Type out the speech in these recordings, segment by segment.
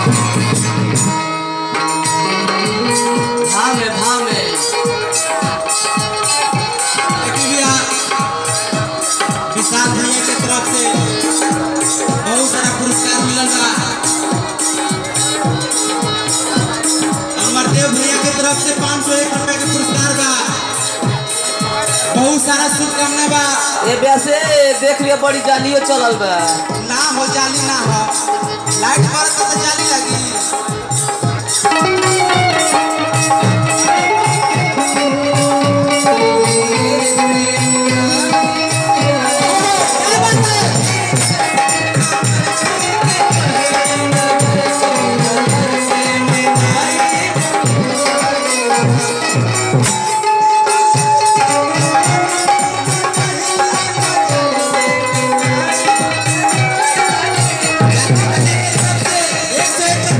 भाव में भाव में देखिए भैया विशाल भैया के तरफ से बहुत सारा पुरस्कार मिलल बा अमरदेव भैया के तरफ से पाँच सौ एक रुपए के पुरस्कार बा बहुत सारा शुभकामना बा ए वैसे देख लिया बड़ी जालियो चलल बा ना हो जाली ना हो लाइट पर तो जाली लगी क्या बात है? एक से एक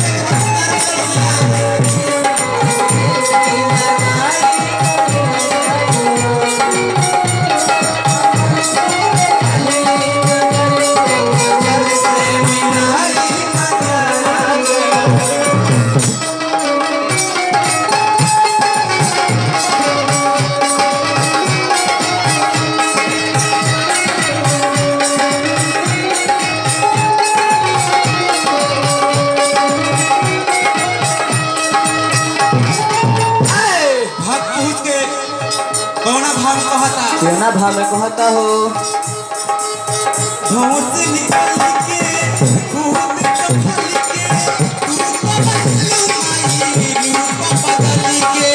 भक्त पूछ के कौना भाव कहता केना भाव में कहता हो भाव से निकल के खूब चखल के रूप बदल के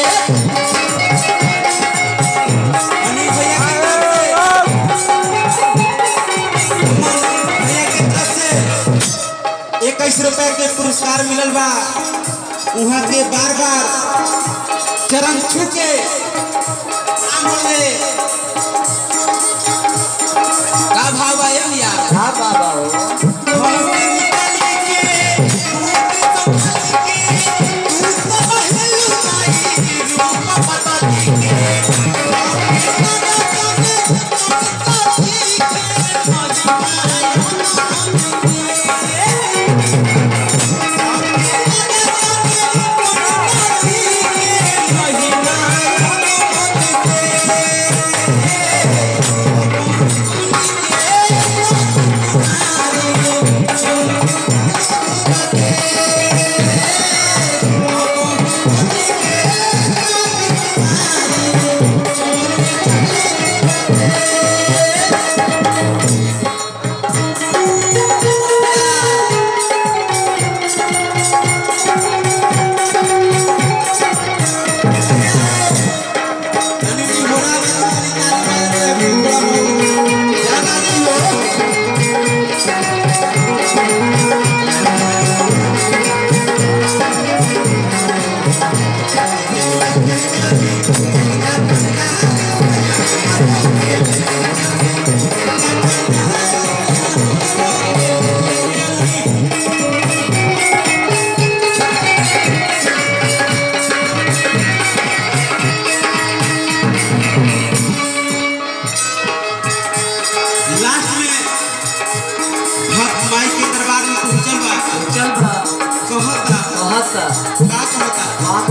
अनिल भैया के तरफ से भैया के तरफ से इक्कीस रुपए के पुरस्कार मिलल बा वहाँ के बार बार चरण छू के आमोले का भाव बा ये भैया हाँ बाबा हो लास्ट में भक्त माई के दरबार में पहुंचल बा चल बा कहता कहता का कहता का